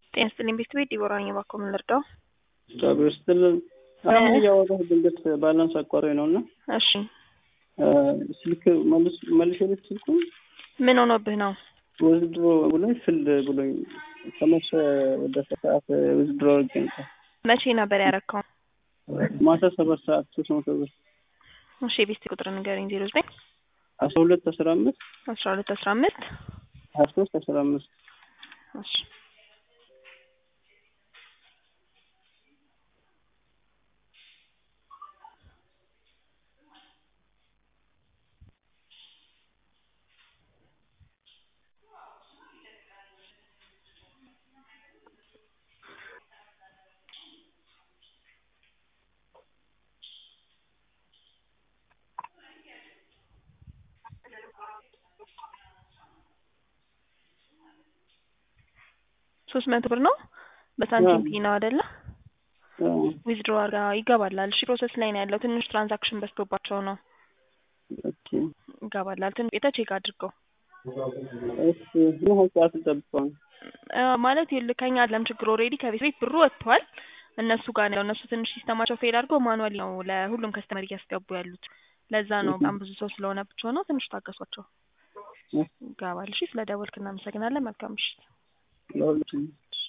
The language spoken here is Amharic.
ጤና ይስጥልኝ ቤት ቤት ዲቦራ ነኝ። እባክዎ ምን ልርዳው? እግዚአብሔር ይስጥልን። አሁን እያወራሁ ድንገት ባላንስ አቋራጭ ነው እና እሺ ስልክ መልስ መልሼ ልክ ስልኩን ምን ሆኖብህ ነው? ውዝድሮ ብሎኝ ፍል ብሎኝ ከመሸ ወደ ሰዓት ውዝድሮ አድርጌ ነበር። መቼ ነበር ያረካው? ማታ ሰባት ሰዓት ሶስት መቶ ብር እሺ የቤት ቁጥር ንገረኝ። ዜሮ ዘጠኝ አስራ ሁለት አስራ አምስት አስራ ሁለት አስራ አምስት ሀያ ሶስት አስራ አምስት እሺ ሶስት መቶ ብር ነው በሳንቲም ፒ ነው አይደለ? ዊዝድሮ አርጋ ይገባላል። እሺ ፕሮሰስ ላይ ነው ያለው። ትንሽ ትራንዛክሽን በዝቶባቸው ነው። ኦኬ ይገባላል። ትንሽ ቤተ ቼክ አድርገው እሺ ምን ያህል ሰዓት ልጠብቀው ነው? አ፣ ማለት ይኸውልህ ከኛ አይደለም ችግሩ። ኦልሬዲ ከቤት ቤት ብሩ ወጥቷል። እነሱ ጋር ነው እነሱ ትንሽ ሲስተማቸው ፌል አድርገው ማኑዋሊ ነው ለሁሉም ከስተመር እያስገቡ ያሉት። ለዛ ነው በጣም ብዙ ሰው ስለሆነ ብቻ ነው። ትንሽ ታገሷቸው። ይገባል። እሺ ስለ ደወልክ እናመሰግናለን። መልካም ምሽት። ለሁለቱም